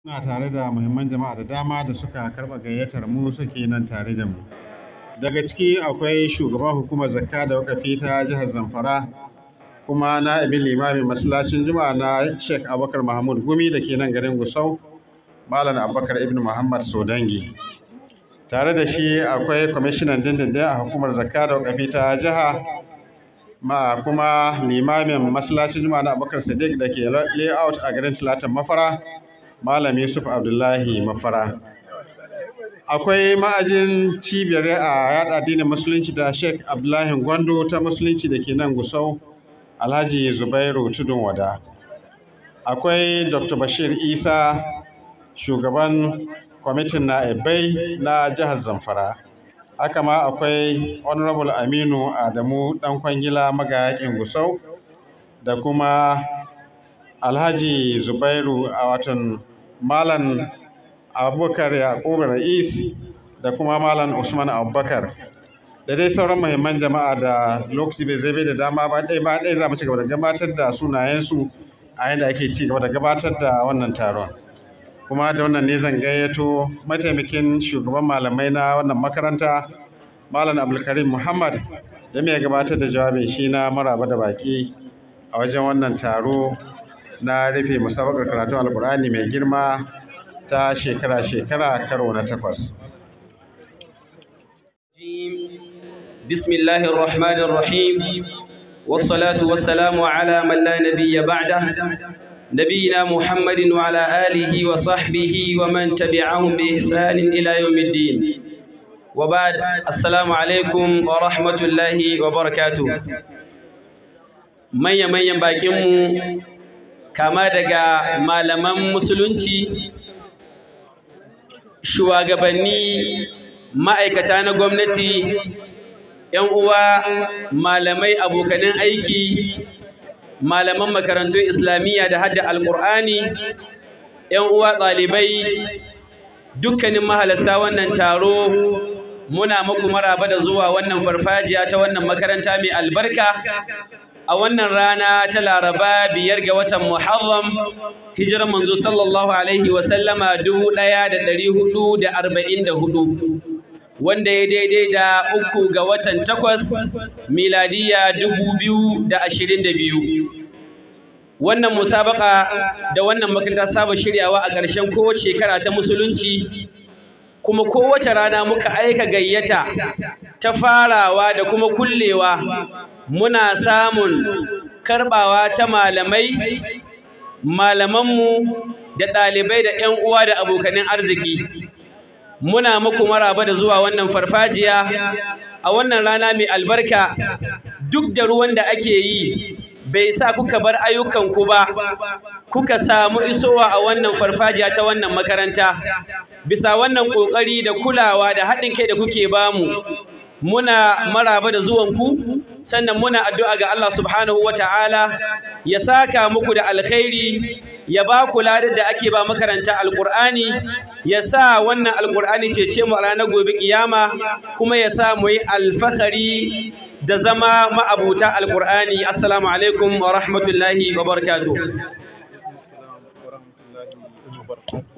Muna tare da muhimman jama'a da dama da suka karɓa gayyatar mu suke nan tare da mu. Daga ciki akwai shugaban hukumar zakka da wakafi ta jihar Zamfara kuma na'ibin limamin masallacin juma'a na Sheikh Abubakar Mahmud Gumi da ke nan garin Gusau, Malam Abubakar Ibn Muhammad Sodangi. Tare da shi akwai kwamishinan dindindin a hukumar zakka da wakafi ta jiha ma kuma limamin masallacin juma'a na Abubakar Sadiq da ke layout a garin Talatan Mafara. Malam Yusuf Abdullahi Mafara. Akwai ma'ajin cibiyar a yada addinin Musulunci da Sheikh Abdullahi Gwando ta Musulunci da ke nan Gusau, Alhaji Zubairu Tudun Wada. Akwai Dr. Bashir Isa, shugaban kwamitin na'ibai na jihar Zamfara. Haka ma akwai Honorable Aminu Adamu ɗan kwangila magayakin Gusau da kuma Alhaji Zubairu a watan Malam Abubakar Yakubu Ra'is da kuma Malam Usman Abubakar. Da dai sauran muhimman jama'a da lokaci bai zai bai da dama ba ɗaya ba ɗaya za mu ci gaba da gabatar da sunayensu a yadda ake ci gaba da gabatar da wannan taron. Kuma da wannan ne zan gayyato mataimakin shugaban malamai na wannan makaranta Malam Abdulkarim Muhammad da mai gabatar da jawabin shi na maraba da baki a wajen wannan taro na rufe musabakar karatun alkur'ani mai girma ta shekara-shekara karo na takwas. بسم الله الرحمن الرحيم والصلاة والسلام على من لا نبي بعده نبينا محمد وعلى آله وصحبه ومن تبعهم بإحسان إلى يوم الدين وبعد السلام عليكم ورحمة الله وبركاته من يمن ينباكمو kama daga malaman musulunci shugabanni ma'aikata na gwamnati ‘yan uwa malamai abokanin aiki malaman makarantun islamiyya da hadda alƙur'ani ‘yan uwa ɗalibai dukkanin mahalasta wannan taro muna muku maraba da zuwa wannan farfajiya ta wannan makaranta mai albarka a wannan rana ta laraba biyar ga watan muharram hijirar manzo sallallahu alaihi wasallama dubu ɗaya da ɗari hudu da arba'in da hudu wanda ya daidai da uku ga watan takwas miladiya dubu biyu da ashirin da biyu wannan musabaka da wannan makaranta saba shiryawa a ƙarshen kowace shekara ta musulunci kuma kowace rana muka aika gayyata ta farawa da kuma kullewa muna samun karɓawa ta malamai malamanmu da ɗalibai da ‘yan uwa da abokanin arziki muna muku maraba da zuwa wannan farfajiya a wannan rana mai albarka duk da ruwan da ake yi bai sa kuka bar ayyukanku ba kuka samu isowa a wannan farfajiya ta wannan makaranta bisa wannan ƙoƙari da kulawa da haɗin kai da kuke bamu muna maraba da zuwanku sannan muna addu'a ga Allah subhanahu wa ta'ala ya saka muku da alkhairi ya ba ku ladar da ake ba makaranta alƙur'ani ya sa wannan alƙur'ani cece mu a ranar gobe ƙiyama kuma ya sa mu yi alfahari da zama ma'abuta alƙur'ani assalamu alaikum wa rahmatullahi wa barakatuh